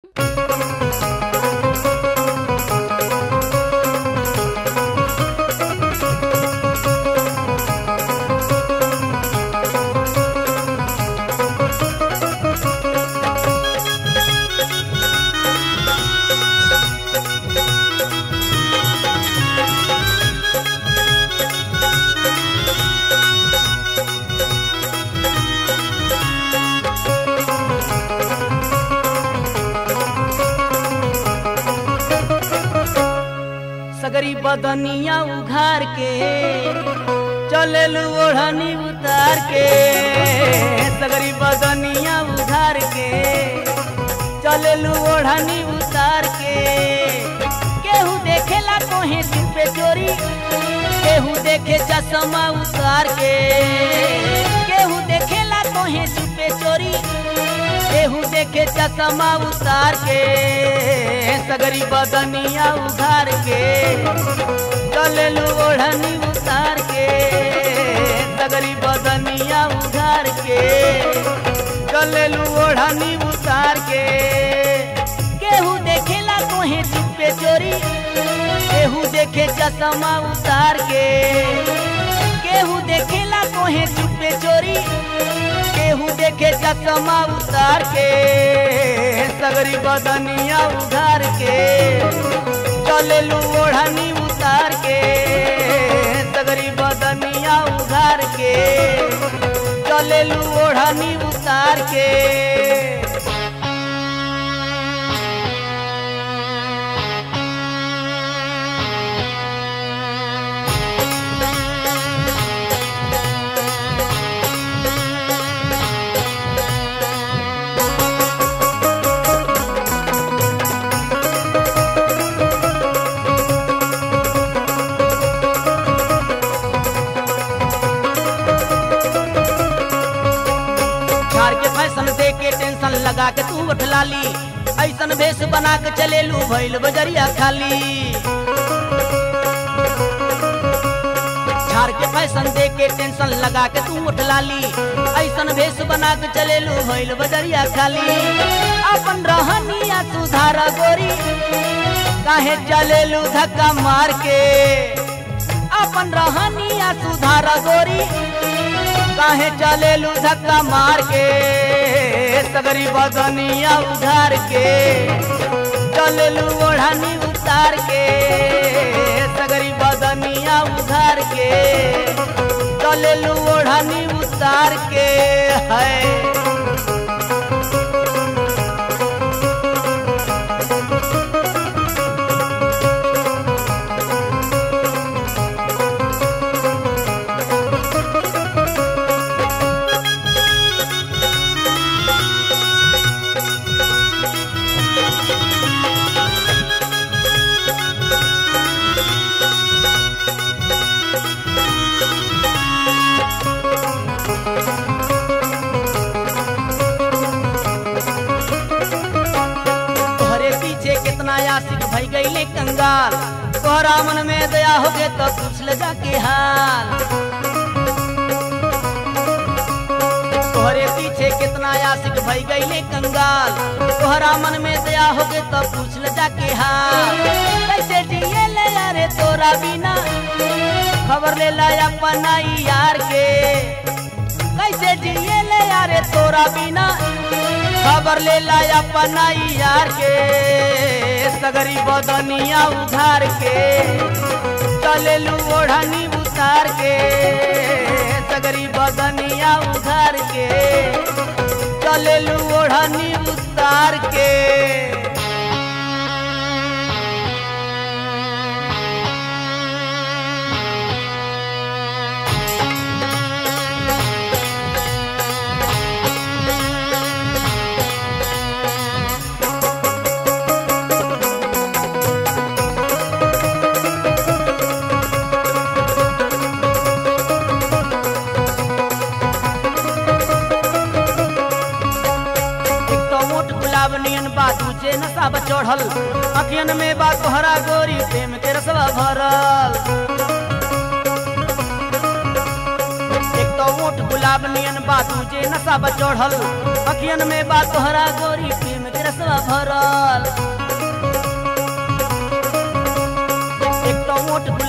सगरी बदनिया उघार के चलेलू ओढ़नी उतार के सगरी बदनिया उघार के चलेलू ओढ़नी उतार के केहू देखेला कोहे सिर पे चोरी केहू देखे चश्मा उतार के केहू देखेला कोहे सिर पे चोरी केहू देखे चश्मा उतार के सगरी बदनिया उघार के चलेलू ओढ़नी उतार के सगरी बदनिया उघार के चलेलू ओढ़नी उतार के केहू देखेला कोहे सिर पे चोरी केहू देखे चश्मा उतार के केहू देखेला कोहे सिर पे चोरी केहू देखे चश्मा उतार के सगरी बदनिया उघार के चलेलू ओढ़नी उतार के सगरी बदनिया उघार के चलेलू ओढ़नी उतार के झाड़ के फैशन दे के टेंशन लगा के तू उठला ली ऐसन भेष बना के चलेलू भैल बजरिया खाली झाड़ के फैशन दे के टेंशन लगा के तू उठला ली ऐसन भेष बना के चलेलू भैल बजरिया खाली अपन रहनिया सुधार गोरी काहे चलेलू धक्का मार के अपन रहनिया सुधार गोरी काहे चलेलू धक्का मार के सगरी बदनिया उधार के चलेलू ओढ़नी उतार के सगरी बदनिया उधार के चलेलू ओढ़नी उतार के है तोहरे पीछे कितना आशिक भई गईले कंगाल तोहरा मन में दया हो गए तो पूछ ले जाके हाल तोहरे पीछे कितना आशिक भई गईले कंगाल तोहरा मन में दया हो गए तो पूछ ले जाके हाल कैसे जिए ले यारे तोरा बिना खबर ले ला अपना ई यार के कैसे जिए ले यारे तोरा बिना खबर ले ला अपना ई यार के सगरी बदनिया उधार के चलेलू ओढ़नी उतार के सगरी बदनिया उधार के चलेलू ओढ़नी उतार के एक तो मोट गुलाब नियन बा दूजे नशा बा चढ़ल अखियन में बा तोहरा गोरी प्रेम के रसवा भरल एक तो मोट गुलाब नियन बा दूजे नशा बा चढ़ल अखियन में बा तोहरा गोरी प्रेम के रसवा भरल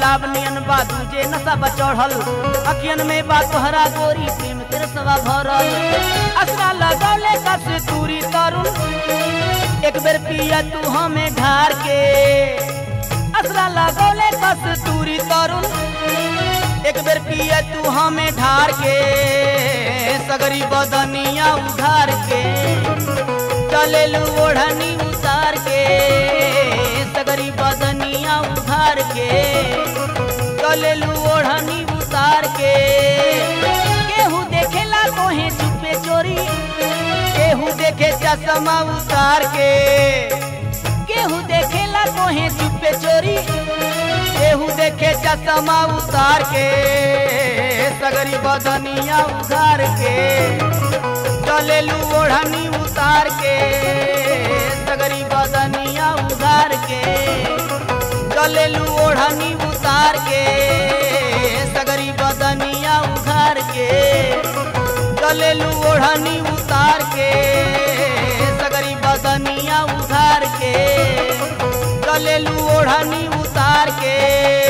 गुलाब नियन बा दूजे नशा बा चढ़ल अखियन में बा तोहरा गोरी प्रेम के रसवा भरल असरा लगौले कस दूरी तरुण एक बेर पिया तू हमें ढार के असरा लगौले कस दूरी तरुण एक बेर पिया तू हमें ढार के सगरी बदनिया उधार के चलेलू ओढ़नी उतार के सगरी बदनिया उधार के चलेलू ओढ़नी उतार के केहू देखेला तोहे चुपे चोरी केहू देखे चश्मा उतार के केहू देखेला तोहे चुपे चोरी केहू देखे चश्मा उतार के सगरी बदनिया उधार के चलेलू ओढ़नी उतार के सगरी बदनिया उधार के चलेलू ओढ़नी उतार के सगरी बदनिया उधार के चलेलू ओढ़नी उतार के सगरी बदनिया उधार के चलेलू ओढ़नी उतार के